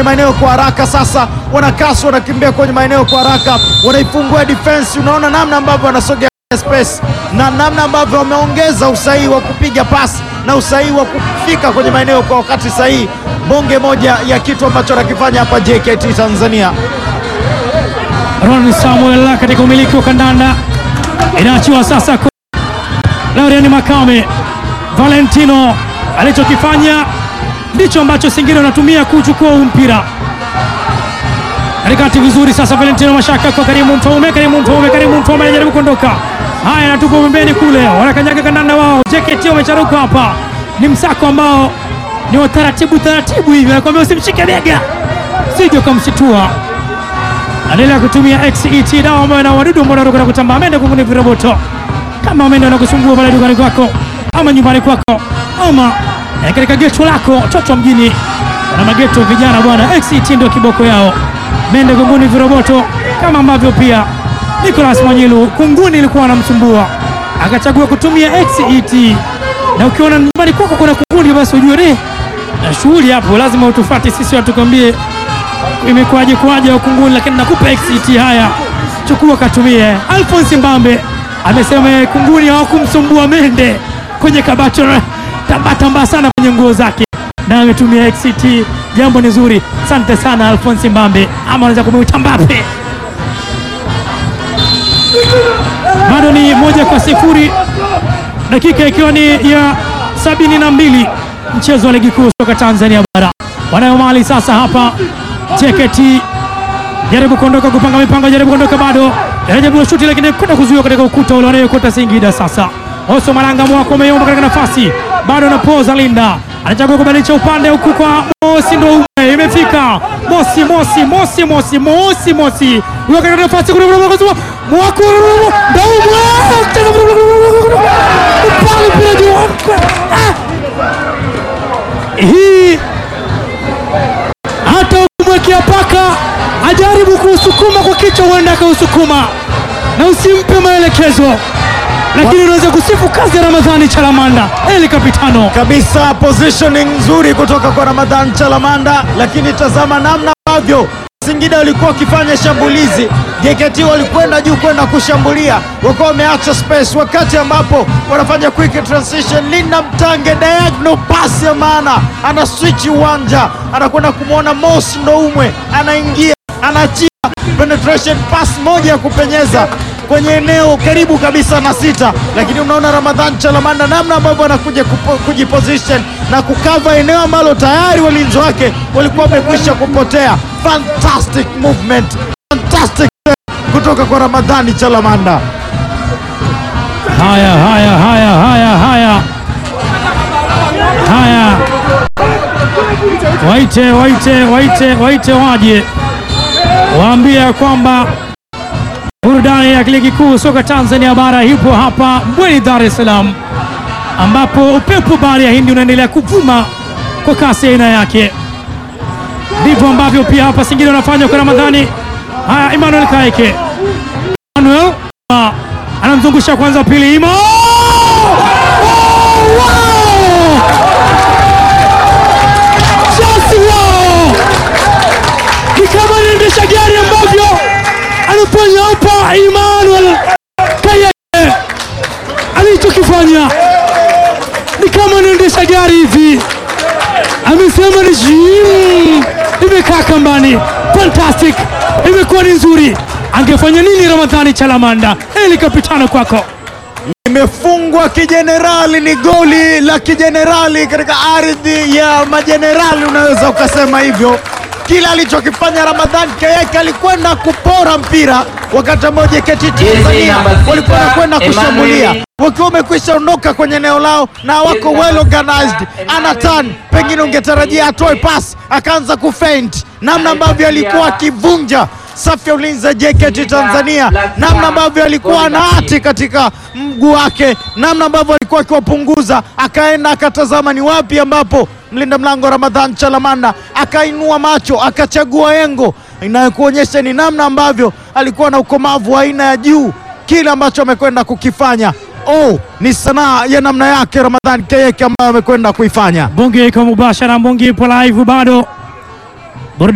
maeneo kwa haraka. Sasa wanakasi, wanakimbia kwenye maeneo kwa haraka, wanaifungua defense. Unaona namna ambavyo wanasogea space na namna ambavyo wameongeza usahihi wa kupiga pasi na usahihi wa kufika kwenye maeneo kwa wakati sahihi. Bonge moja ya kitu ambacho anakifanya hapa JKT Tanzania. Ron Samuel katika umiliki wa kandanda inaachiwa sasa kwa Laurian Makame. Valentino alichokifanya ndicho ambacho Singida wanatumia kuchukua huu mpira katikati vizuri. Sasa Valentino Mashaka kwa Karimu Mfaume, Karimu Mfaume, Karimu Mfaume anajaribu kuondoka. Haya, anatupa pembeni kule, wanakanyaga kandanda wao. JKT wamecharuka hapa, ni msako ambao ni wa taratibu taratibu hivi, anakuambia usimshike bega, sije ukamshitua anaendelea kutumia XET dawa ambayo na wadudu ambao wanaruka na kutambaa. Amende kunguni viroboto kama amende wanakusumbua pale dukani kwako ama nyumbani kwako ama eh, katika geto lako chocho mjini na mageto vijana bwana, XET ndio kiboko yao. Mende kunguni viroboto kama ambavyo pia Nicolas Mwanyilu kunguni ilikuwa anamsumbua akachagua kutumia XET, na ukiona nyumbani kwako kuna kunguni, basi ujue ne na shughuli hapo, lazima utufati sisi watukwambie imekuwaje kuwaje ukunguni, lakini nakupa XET. Haya, chukua katumie. Alphonse Mbambe amesema kunguni hawakumsumbua Mende kwenye kabato tamba tamba sana kwenye nguo zake, na ametumia XET. Jambo ni zuri, asante sana Alphonse Mbambe, ama unaweza kumuita Mbappe. Bado ni moja kwa sifuri, dakika ikiwa ni ya sabini na mbili mchezo wa ligi kuu soka Tanzania bara. Wanayo mali sasa hapa JKT jaribu kuondoka kupanga mipango, jaribu kuondoka, bado jaribu shuti, lakini kwenda kuzuiwa katika ukuta ule wanayokota Singida. Sasa Oso Malanga mwako umeyomba katika nafasi, bado na Poza Linda anachagua kubadilisha upande huku kwa Mosi, ndo ume imefika Mosi, Mosi, Mosi, Mosi, Mosi, Mosi uko katika nafasi mwako hii hata ukimwekea paka ajaribu kuusukuma kwa kichwa, huenda akausukuma na usimpe maelekezo, lakini unaweza kusifu kazi ya Ramadhani Chalamanda eli kapitano kabisa positioning nzuri kutoka kwa Ramadhan Chalamanda, lakini tazama namna ambavyo Singida walikuwa wakifanya shambulizi. JKT walikwenda juu kwenda kushambulia, wakawa wameacha space, wakati ambapo wanafanya quick transition. Linda Mtange diagonal pass ya maana, ana switch uwanja, anakwenda kumwona Mosi Ndoumwe, anaingia anachia penetration pass moja ya kupenyeza kwenye eneo karibu kabisa na sita, lakini unaona Ramadhan Chalamanda namna ambavyo anakuja kupo- kujiposition na kukava eneo ambalo tayari walinzi wake walikuwa wamekwisha kupotea. Fantastic movement, fantastic play kutoka kwa Ramadhani Chalamanda. Haya, haya, haya, haya, haya, haya, waite, waite, waite, waite waje waambie kwamba burudani ya ligi kuu soka Tanzania bara ipo hapa Mbweni, Dar es Salaam, ambapo upepo bahari ya Hindi unaendelea kuvuma kwa kasi ya aina yake. Ndivyo ambavyo pia hapa Singida wanafanya kwa Ramadhani. Haya, Emmanuel Kaeke, Emmanuel ah, anamzungusha kwanza, pili Imo Oh, wow! Just wow! Ni kama anaendesha gari ambavyo anafanya hapa Emmanuel Kaeke, alichokifanya ni kama anaendesha gari hivi, amesema ni jim, imekaa kambani, fantastic, imekuwa ni nzuri. Angefanya nini Ramadhani Chalamanda? Eli kapitano kwako. Imefungwa kijenerali, ni goli la kijenerali katika ardhi ya majenerali, unaweza ukasema hivyo. Kila alichokifanya Ramadhan Kayeke alikwenda kupora mpira, wakati ambao JKT Tanzania namba sita, walikuwa wanakwenda kushambulia Emmanuel. wakiwa wamekwisha ondoka kwenye eneo lao na wako well organized. Ana turn, pengine ungetarajia atoe pass, akaanza kufaint, namna ambavyo alikuwa akivunja safu ya ulinzi ya JKT Tanzania, namna ambavyo alikuwa ana hati katika mguu wake, namna ambavyo alikuwa akiwapunguza, akaenda akatazama ni wapi ambapo mlinda mlango Ramadhan Chalamanda akainua macho akachagua engo inayokuonyesha ni namna ambavyo alikuwa na ukomavu wa aina ya juu, kile ambacho amekwenda kukifanya. Oh, ni sanaa ya namna yake Ramadhan Kayeke ambayo amekwenda kuifanya. Mbungi iko mubashara, Mbungi ipo live bado